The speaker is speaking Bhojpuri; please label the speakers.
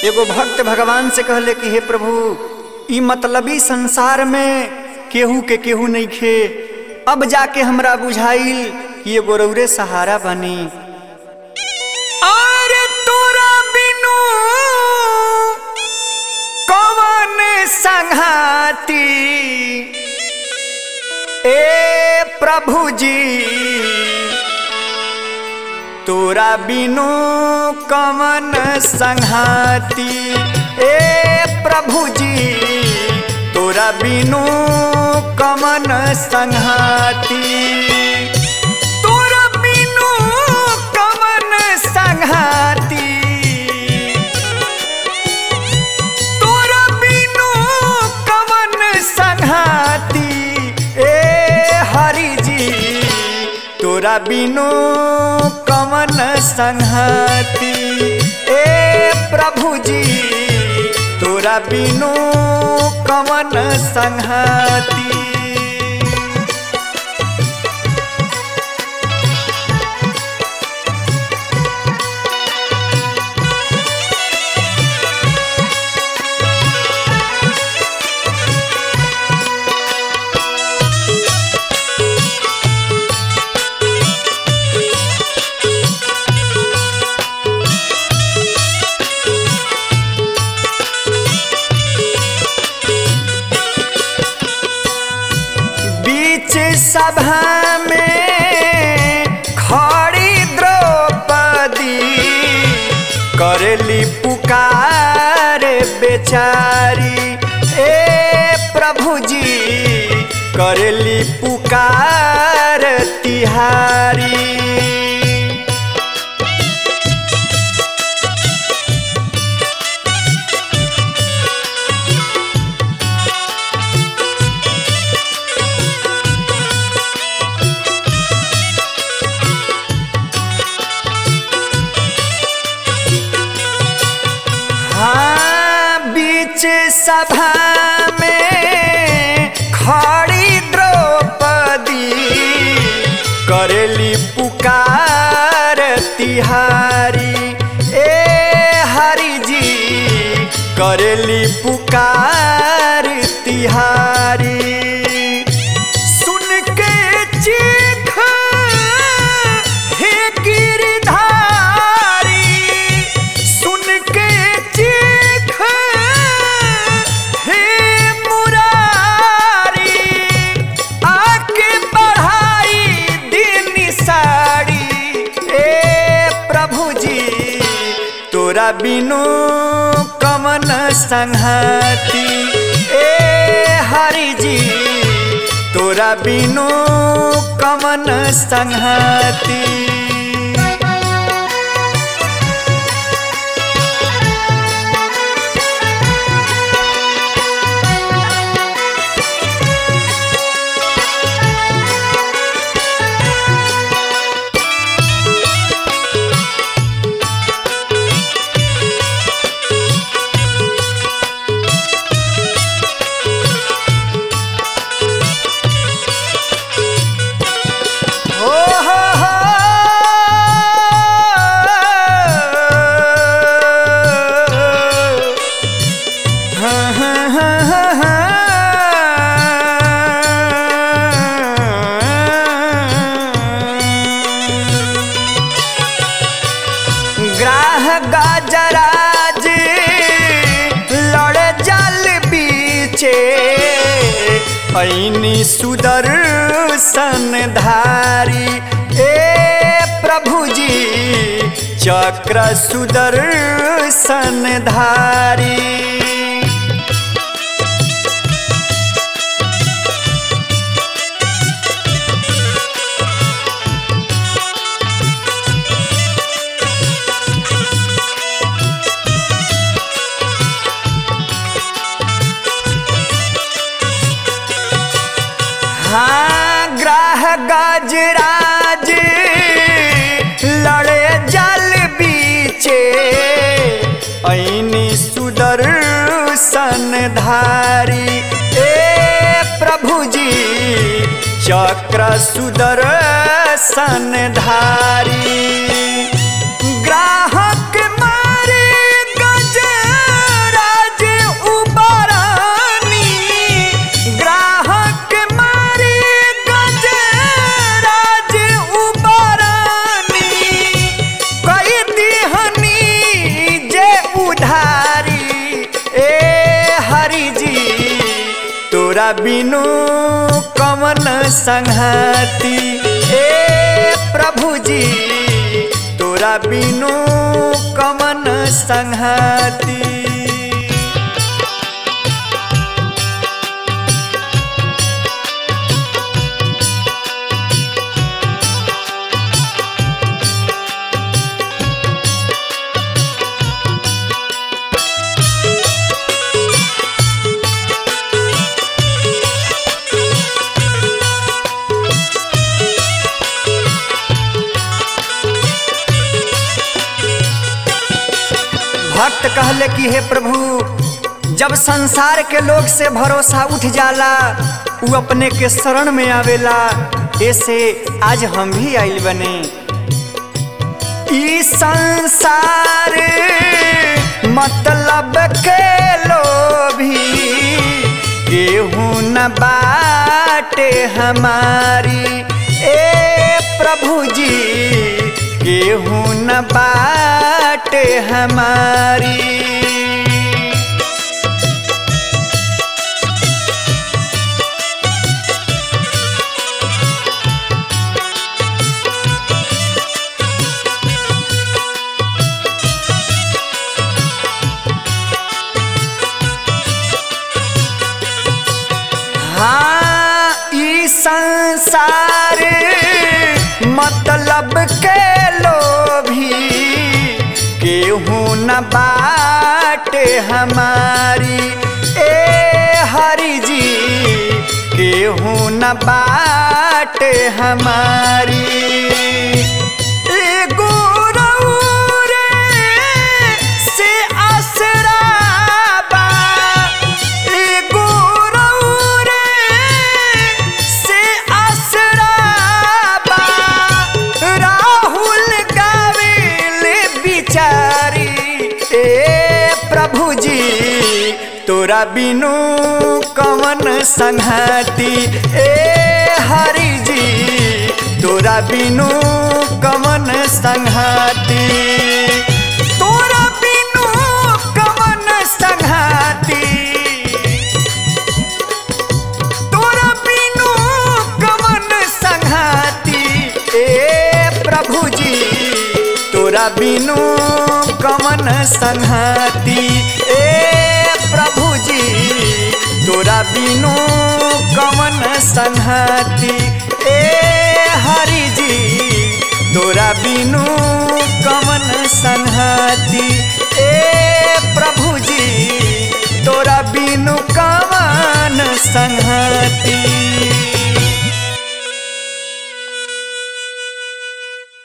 Speaker 1: एगो भक्त भगवान से कहले कि हे प्रभु ई मतलबी संसार में केहू के केहू नहीं खे अब जाके हमरा बुझाइल कि एगो रौरे सहारा बनी अरे तोरा बिनु कवन संघाती ए प्रभु जी तोरा बिनु कवन संघाती ए प्रभु जी तोरा बिनु कवन संघाती तोरा बिनु कवन संघाती तोरा बिनु कवन संघाती ए हरि जी तोरा बिनु कवन संघाती ए प्रभु जी तोरा बिनु कवन संघाती बीच सभा में खड़ी द्रौपदी करली पुकार बेचारी ए प्रभु जी करली पुकार तिहारी हाँ बीच सभा में खड़ी द्रौपदी करली पुकार तिहारी ए हरि जी करली पुकार तिहारी सुन के चीख हे गिरधारी सुन के चीख हे मुरारी आके बढ़ाई दिन साड़ी ए प्रभु जी तोरा बिनु कमन संघाती ए हरि जी तोरा बिनु कमन संघाती हो हो हो हाँ हाँ हाँ हाँ हाँ ग्राह गाजराज लड़ जल बीचे ऐनी सुदर्शन धारी ए प्रभु जी चक्र सुदर्शन धारी हाँ ग्राह गजराज लड़े जल बीचे ऐनी सुदर्शन धारी ए प्रभु जी चक्र सुदर्शन धारी ग्राहक मारे गज तोरा बिनु कमन संहति ए प्रभु जी तोरा बिनु कमन संहति भक्त कहले कि हे प्रभु जब संसार के लोग से भरोसा उठ जाला उ अपने के शरण में आवेला ऐसे आज हम भी आइल बने ई संसार मतलब के लोभी केहू न बाटे हमारी ए प्रभु जी केहू न बाटे हमारी हाँ ई संसार मतलब के लोभी केहू न बाटे हमारी ए हरि जी केहू न बाटे हमारी एगो रउरे से आसरा बा एगो रउरे से आसरा बा राहुल गावेले बिचारी ए प्रभु जी तोरा बिनु कवन संहति ए हरि जी तोरा बिनु कवन संहति तोरा बिनु कवन संहति तोरा बिनु कवन संहति ए प्रभु जी तोरा बिनु कवन संहति ए प्रभु जी तोरा बिनु कवन संहति ए हरि जी तोरा बिनु कवन संहति ए प्रभु जी तोरा बिनु कवन संहति